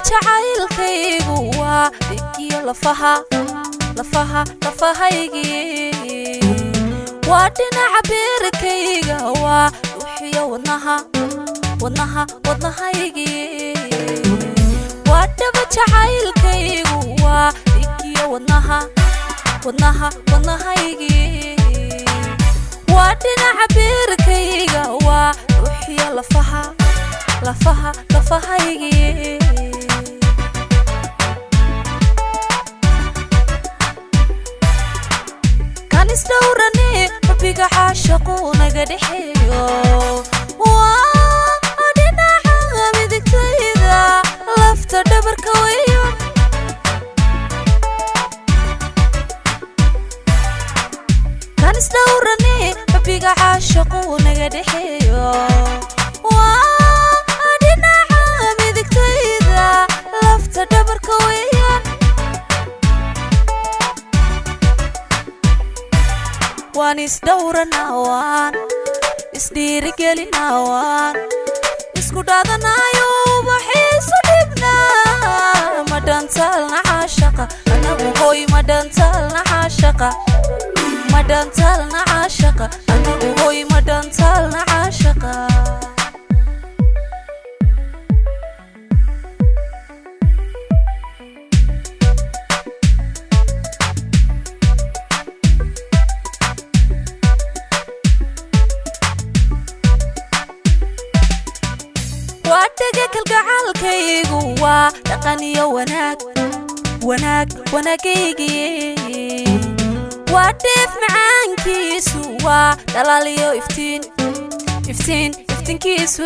jacaylkaygu waa dhigiyo lafaha lafaha lafahaygii waa dhinaca beerkayga waa dhuuxiyo wadnaha wadnaha wadnahaygii waa dhaba jacaylkaygu waa dhigiyo wadnaha wadnaha wadnahaygii waa dhinaca beerkayga waa dhuuxiyo lafaha lafaha lafahaygii kan isdhowrane rabbiga caashaqu naga dhexeeyo waa dhinaca midigtayda lafta dhabarka weyo kan isdhowrane rabbiga caashaqu naga dhexeeyo waa dhinaca midigtayda lafta dhabarka weyo waan isdhowranawaan isdhiirigelinawaan isku dhaadanayo ubaxiisu dhibnaa madhantaalna caashaqa anagu hoy madhantaalna caashaqa madhantaalna caashaqa anagu hoy madhantaalna caashaqa waa dhega kalgacaalkaygu waa dhaqan iyo wanaag wanaag wanaagaygii waa dheef macaankiisu waa dhalaal iyo iftiin iftiin iftiinkiisu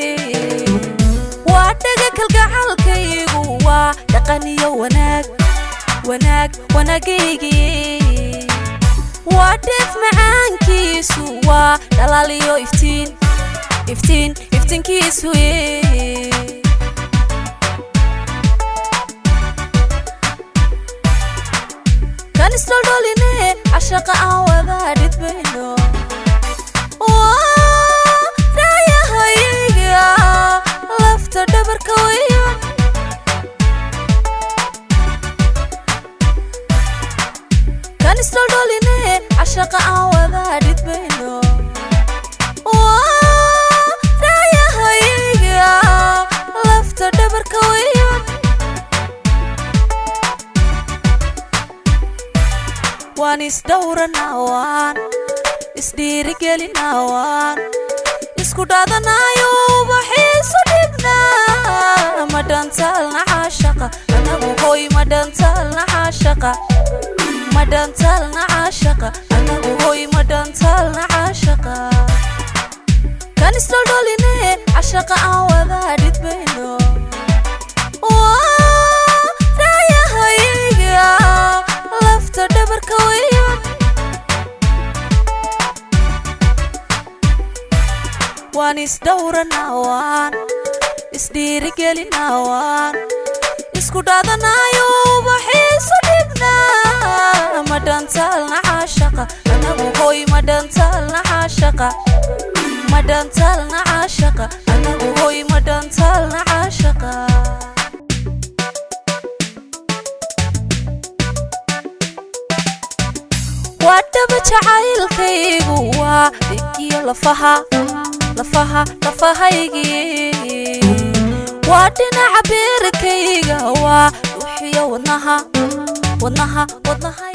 waa dhega kalgacaalkaygu waa dhaqan iyo wanaag wanaag wanaagaygii waa dheef macaankiisu waa dhalaal iyo iftiin iftiin iftiinkiisu kan isdholdholine cashaqa aan wadaa dhidbayno raayahayga lafta dhabarka weyo kan isdholdholine cashaqa aan wadaa dhidbayno raayahayga lafta dhabarka weyo waan isdhowranawaan isdhiirigelinawaan isku dhaadanayo ubaxiisu dhibnaa madhantaalna caashaqa anagu hoy madhantaalna caashaqa madhantaalna caashaqa anagu hoy madhantaalna caashaqa kan isdholdholine cashaqa aan wadaa dhidbayno raayahayga lafta dhabarka weyo waan isdhowranawaan isdhiirigelinawaan isku dhaadanayo ubaxiisu dhibnaa madhantaalna caashaqa anagu hoy madhantaalna caashaqa madhantaalna caashaqa anagu hoy madhantaalna caashaqa waa dhaba jacaylkaygu waa dhigiyo lafaha lafaha lafahaygii waa dhinaca beerkayga waa dhuuxiyo wadnaha wadnaha wadnahay